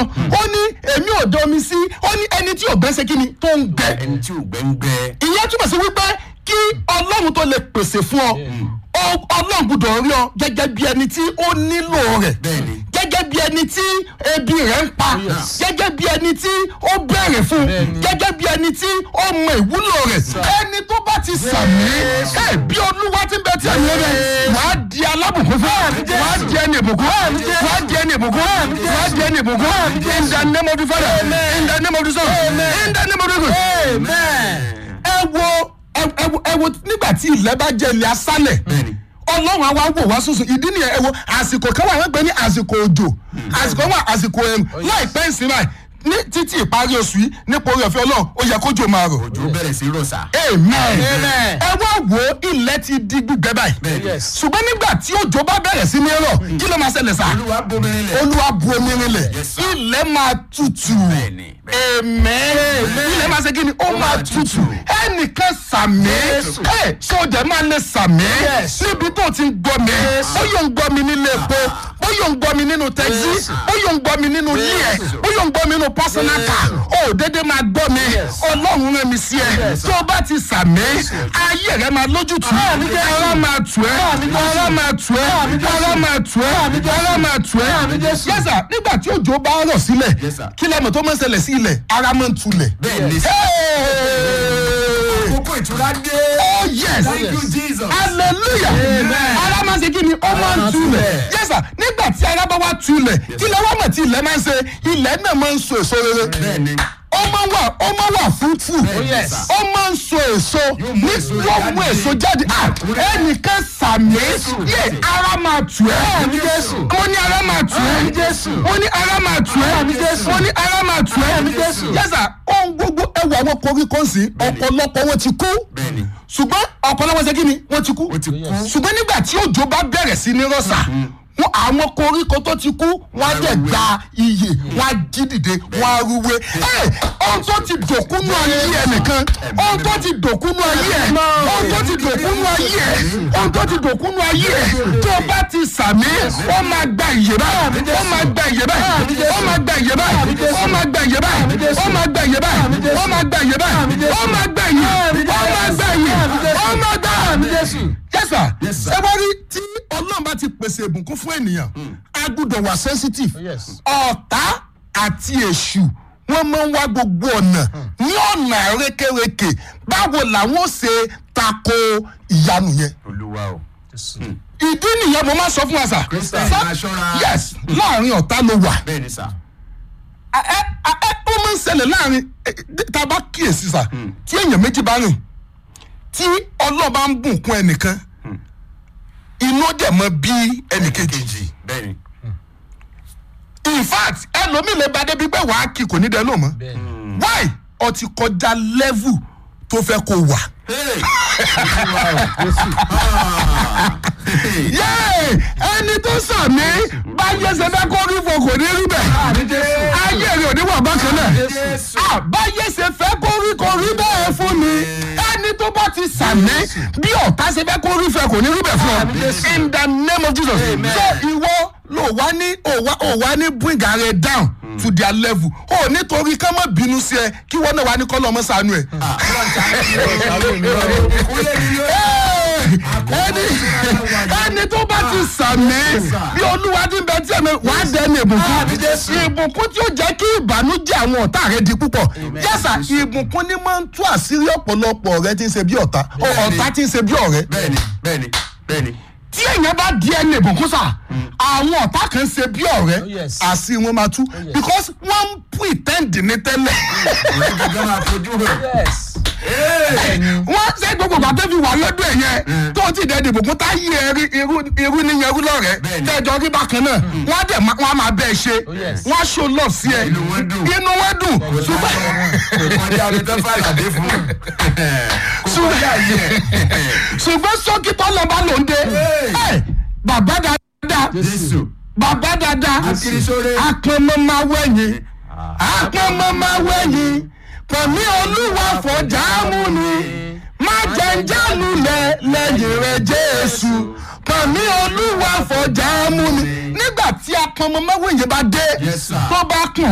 ó ní èmi ò dán omi sí ó ní ẹni tí ò gbẹ́ ṣe kí ni tó ń gbẹ ẹni tí ò gbẹ́ngbẹ́. ìyẹn túmọ̀ sí wípé kí ọlọ́run tó lè pèsè fún ọ ọ- ọlọ́run gbọ́dọ̀ rí ọ gẹ́gẹ́ bí ẹni tí ó nílò rẹ̀ Bẹ́ẹ̀ni. gẹ́gẹ́ bí ẹni tí ebi rẹ̀ ń pa gẹ́gẹ́ bí ẹni tí ó bẹ̀rẹ̀ fún gẹ́gẹ́ bí ẹni tí ó mọ ìwúlò rẹ̀ ẹni tó bá ti sàmì ẹ bí olúwa ti bẹ tí a yẹ rẹ wàá di alábùkún fún wàá di ẹni ìbùkún wàá di ẹni ìbùkún wàá di ẹni ìbùkún in the name of the father in the name of the son in the name of the god ẹ wo ẹ ẹ wo ẹ wo nígbà tí ilẹ̀ bá jẹ́ ilẹ̀ asálẹ̀ Bẹ́ẹ̀ni. ọlọ́run àwa wò wá sùsùn ìdí nìyẹn ẹ wo àsìkò kan wà wọ́n gbé ní àsìkò òjò àsìkò wà àsìkò ẹ̀rùn láìpẹ́ ìsìn báyìí ní títí ìparí oṣù yìí nípa orí ọ̀fẹ́ ọlọ́run ó yẹ kójò máa rọ̀ òjò bẹ̀rẹ̀ sí rọ̀ṣà. amen Amen. ẹ wá wo ilẹ̀ ti di gbígbẹ báyìí Yes. ṣùgbọ́n nígbà tí òjò bá bẹ̀rẹ̀ sí ní rọ̀ kí ló máa ṣẹlẹ̀ sá olúwa bomi rinlẹ̀. olúwa bu omi rinlẹ̀ Yes, sir. ilẹ̀ máa tutù Bẹ́ẹ̀ni, amen ilẹ̀ máa ṣe kí ni ó máa tutù ẹnìkan sàmì ẹ sọjà máa lè sàmì níbi tó ti ń gbọ́ mi bóyá ń gbọ́ mi nílé epo bóyá ń gbọ́ mi nínú tẹ́sí bóyá ń gbọ́ mi nínú ilé ẹ̀ bóyá ń gbọ́ mi nínú personal car ó dédé máa gbọ́ mi ọlọ́run rẹ̀ mi sí ẹ tó o bá ti sàmì ayé rẹ̀ máa lójútùú ara máa tù ẹ́ ara máa tù ẹ́ ara máa tù ẹ́ ara máa tù ẹ́ yẹ́sà nígbà tí òjò bá rọ̀ sílẹ̀ Yes, sir. kí lẹ́mọ̀ tó máa ń ṣẹlẹ̀ sí ilẹ̀ ara máa ń tulẹ̀. Bẹ́ẹ̀ni. Hey! àkókò ìtura dé. Oh yes! thank you jesus. hallelujah ara máa ń ṣe kí ni ó máa ń tulẹ̀ yẹ́sà nígbà tí ara bá wá tulẹ̀ kí lẹ́ wá mọ̀ tí ilẹ̀ máa ń ṣe ilẹ̀ náà máa ń so èso rere bẹ́ẹ̀ni. ó máa wà ó máa wà fruitful yes. ó máa ń so èso ní èso wọ́n mú jáde. èso jáde Ah, ẹnìkan sàmì yé ara máa tù ẹ́ mo ní ara máa tù ẹ́ mo ní ara máa tù ẹ́ mo ní ara máa tù ẹ́ yẹ́sà ohun gbogbo ẹwà àwọn koríko sí ọ̀pọ̀lọpọ̀ wọn ti kú bẹ́ẹ̀ni. ṣùgbọ́n ọ̀pọ̀lọpọ̀ ṣe kí ni wọ́n ti kú ó ti kú. ṣùgbọ́n nígbà tí òjò bá bẹ̀rẹ̀ sí ní rọ̀ṣà wọn àwọn koríko tó ti kú wọn á dẹ̀ gba iyè wọn á jí dìde wọn á rúwé ẹ ohun tó ti dòkúnú ayé ẹ nìkan ohun tó ti dòkúnú ayé ẹ ohun tó ti dòkúnú ayé ẹ ohun tó ti dòkúnú ayé ẹ tó bá ti sàmì ó máa gba ìyè báyìí ó máa gba ìyè báyìí ó máa gba ìyè báyìí ó máa gba ìyè báyìí ó máa gba ìyè báyìí ó máa gba ìyè báyìí ó máa gba ìyè ó máa gba ìyè ó máa gba yẹ́sà Yes, sir. ẹ bá rí tí ọlọ́run bá ti pèsè ìbùkún fún ènìyàn a gbọ́dọ̀ wà sensitive Yes. ọ̀tá àti èṣù wọ́n máa ń wá gbogbo ọ̀nà ní ọ̀nà rékèrékè báwo làwọn ó ṣe tako ìyanu yẹn olúwa o. ìdí nìyẹn mo máa sọ fún wa sà Christian, Sà- máa ṣọ́ra. yes láàrin ọ̀tá ló wà bẹ́ẹ̀ni sà. ẹ ẹ ẹ ó máa ń ṣẹlẹ̀ láàrin ẹ, tá a bá kíyèsí sà tí èèyàn méjì bá rìn tí ọlọ́ba ń bùnkún ẹnìkan inú dẹ̀ mọ bí ẹnìkejì kejì bẹ́ẹ̀ni. in fact ẹlòmíì lè ba débi pé wàá kí kò ní dẹ lóò mọ́ why ọ ti kọjá level tó fẹ́ kó wà. Hey! yéè ẹni tó sàmì báyé ṣe fẹ́ kó rí fo kò ní rí bẹ́ẹ̀ ayé rẹ̀ ò ní wà bákan náà Jésù. Ah, báyé ṣe fẹ́ kó rí kó rí bẹ́ẹ̀ fún mi ẹni tó bá ti sàmì bí ọ̀tá ṣe fẹ́ kó rí fẹ́ kò ní rí bẹ́ẹ̀ fún ọ in the name of jesus so ìwọ ló wá ní ò wá ò wá ní bring ara down to their level o nítorí ká má bínú sí ẹ kí wọ́n náà wá ní kọ́lọ́ ọmọ sànú ẹ. ẹni ẹni tó bá ti sàmì bí olúwa ti bẹ tí ẹ̀mí wàá dẹni ìbùkún ìbùkún tí ó jẹ́ kí ìbànújẹ́ àwọn ọ̀tá rẹ di púpọ̀ yẹ́sà ìbùkún ni máa ń tú àṣírí ọ̀pọ̀lọpọ̀ ọ̀rẹ́ tí ń ṣe bí ọ̀tá ọ̀tá tí ń ṣe bí ọ̀rẹ́ bẹ́ẹ̀ni bẹ́ẹ̀ni bẹ́ẹ̀ni. tí èèyàn bá di ẹni ìbùkún sà àwọn ọ̀tá kan ṣe bí ọ̀rẹ́ yes. àṣì wọn máa tú because wọ́n ń pretend ní tẹ́lẹ̀ òun gẹ́gẹ́ máa fojú hàn. yes. wọ́n ṣe gbogbo ìgbà tó fi wà lọ́dún ẹ̀ yẹn tó ti dẹ̀ dìbò kún tá yí ẹrí irú irú níyẹn irú lọ́rẹ̀ẹ́ Bẹ́ẹ̀ni. tẹ́jọ́ rí bákan náà wọ́n á dẹ̀ má- wọ́n á máa bẹ́ẹ̀ ṣe yes. wọ́n á ṣó lọ sí ẹ Inú wọn dùn. inú wọn dùn ṣùgbọ́n kò kọjá orí tó fà ládé fún. kò kọjá yẹ. ṣùgbọ́n sókítọ́ lọ́ba ló ń dé ẹ bàbá dáadáa jésù. bàbá dáadáa Akirisore. apẹmọ máa wẹ̀yìn apẹmọ máa wẹ̀yìn pẹ̀lú olúwa fọjá mú ni má jẹ́njẹ́ lulẹ̀ lẹ́yìn rẹ̀ jésù pẹ̀lú olúwa fọjá mú ni nígbà tí apẹmọ máa wẹ̀yìn bá dé Yes, sir. tó bá kùn